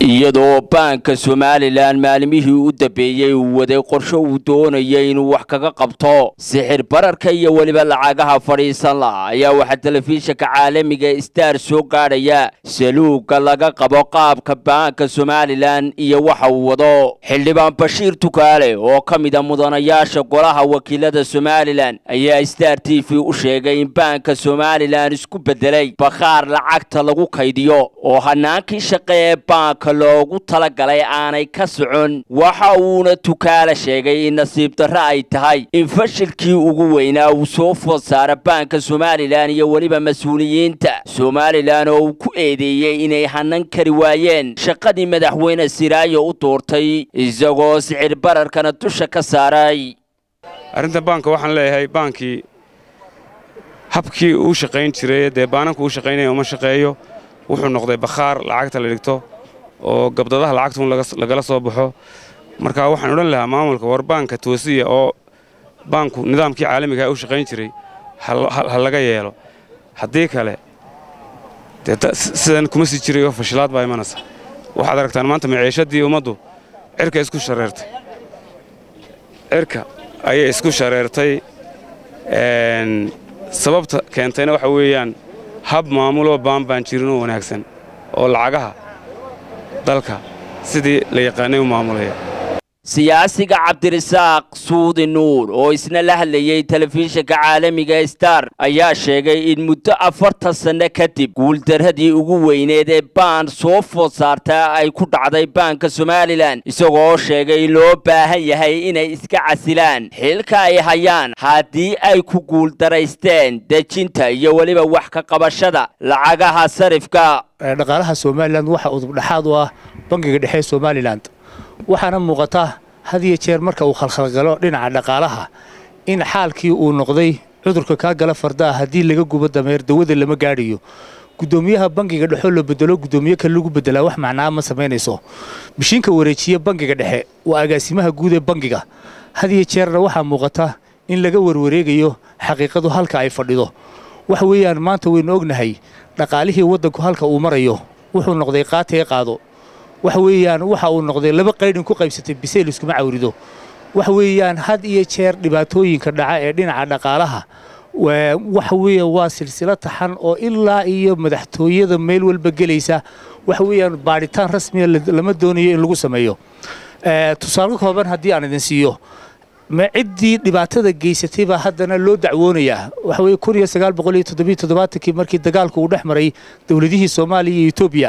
iyadoo baanka somalilan maalimihii u dambeeyey uu waday qorsho uu doonayay inuu wax kaga qabto sixir bararka iyo weliba lacagaha fadhiisan laha ayaa waxaa telefishinka caalamiga star soo gaadhaya saluuga laga qabo qaabka baanka somalilan iyo waxa uu wado xildhibaan bashiir tukaale oo ka mid a mudanayaasha golaha wakiilada somalilan ayaa star t v u sheegay in baanka somalilan isku bedelay bakhaar lacagta lagu kaydiyo oo hanaankii shaqe ee baanka loogu talagalay aanay ka socon waxa uuna tukaale sheegay in nasiib darro ay tahay in fashilkii ugu weynaa uu soo food saara baanka somalilan iyo weliba mas-uuliyiinta somalilan oo uu ku eedeeyey inay hanan kari waayeen shaqadii madaxweyne siraayo u doortay isagoo sicir bararkana dusha ka saaray arrinta baanka waxaan leeyahay baankii habkii uu shaqayn jiray dee baananku uu shaqaynaya uma shaqeeyo wuxuu noqday bakhaar lacagta la dhigto oo gabdadaha lacagtuun lagala soo baxo marka waxaan odhan lahaa maamulka war baanka toosiya oo baanku nidaamkii caalamigaha u shaqayn jiray ha laga yeelo haddii kale sidan kuma sii jirayo fashilaad baa imanaysa waxaad aragtaan maanta maciishadii ummaddu cirka isku shareertay cirka ayay isku shareertay sababta keentayna waxa weeyaan hab maamuloo baan baan jirinoo wanaagsan oo lacagaha dalka sidii la yaqaanay u maamulaya siyaasiga cabdirasaaq suudi nuur oo isna la hadlayey telefishinka caalamiga star ayaa sheegay in muddo afartan sanno kadib guuldarradii ugu weyneed ee baan soo food saartaa ay ku dhacday baanka somalilan isagoo sheegay loo baahan yahay inay iska casilaan xilka ay hayaan haddii ay ku guuldaraysteen dejinta iyo weliba wax ka qabashada lacagaha sarifka dhaqaalaha somalilan waxa udubdhexaad u ah bangiga dhexe somalilan waxaana muuqata had iyo jeer marka uu khalkhalgalo dhinaca dhaqaalaha in xaalkii uu noqday cudurka kaa gala fardaa haddii laga gubo dameer dawada lama gaadhayo gudoomiyaha bangiga dhexoo la bedelo gudoomiye kale lagu bedelaa wax macnaa ma samaynayso mishiinka wareejiya bangiga dhexe waa agaasimaha guud ee bangiga had iyo jeerna waxaa muuqata in laga warwareegayo xaqiiqadu halka ay fadhido waxa weeyaan maanta waynu ognahay dhaqaalihii waddanku halka uu marayo wuxuu noqday qaatee qaado waxa weeyaan waxa uu noqday laba qaydhin ku qaybsatay biseyl iskuma cawrido waxa weeyaan had iyo jeer dhibaatooyinka dhaca ee dhinaca dhaqaalaha waxa weeya waa silsilo taxan oo ilaa iyo madaxtooyada meel walba gelaysa waxa weeyaan baadhitaan rasmiya lama doonayo in lagu sameeyo tusaale kooban haddii aan idin siiyo ma ciddii dhibaatada geysatay baa haddana loo dacwoonayaa waxa weeye kun iyo sagaal boqol iyo toddobiyo toddobaatankii markii dagaalku uu dhex maray dowladihii soomaaliya iyo etoobiya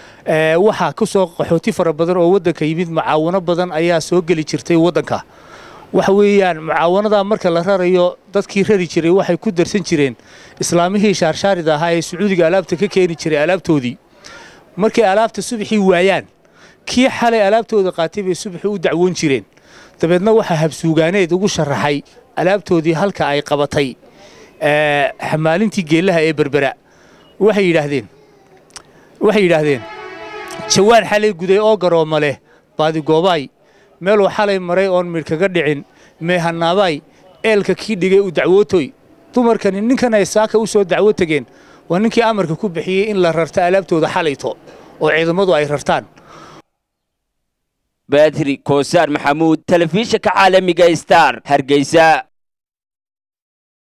waxaa ku soo qaxooti fara badan oo waddanka yimid mucaawano badan ayaa soo geli jirtay waddanka waxa weeyaan mucaawanadaa marka la rarayo dadkii rari jiray waxay ku darsan jireen islaamihii shaarshaarida ahaa ee sacuudiga alaabta ka keeni jiray alaabtoodii markay alaabta subaxii waayaan kii xalay alaabtooda qaatay bay subaxii u dacwoon jireen dabeedna waxaa habsuugaaneed ugu sharaxay alaabtoodii halka ay qabatay xamaalintii geellaha ee berbera waxay yidhaahdeen waxay yidhaahdeen jawaan xalay guday oo garooma leh baadigoobaay meeluu xalay maray oon midh kaga dhicin meehanaabaay eelka kii dhigay u dacwootoy dumarkani ninkan ay saaka u soo dacwo tegeen waa ninkii amarka ku bixiyey in la rarta alaabtooda xalayto oo ciidamadu ay rartaan badri koosaar maxamuud telefishinka caalamiga star hargeysa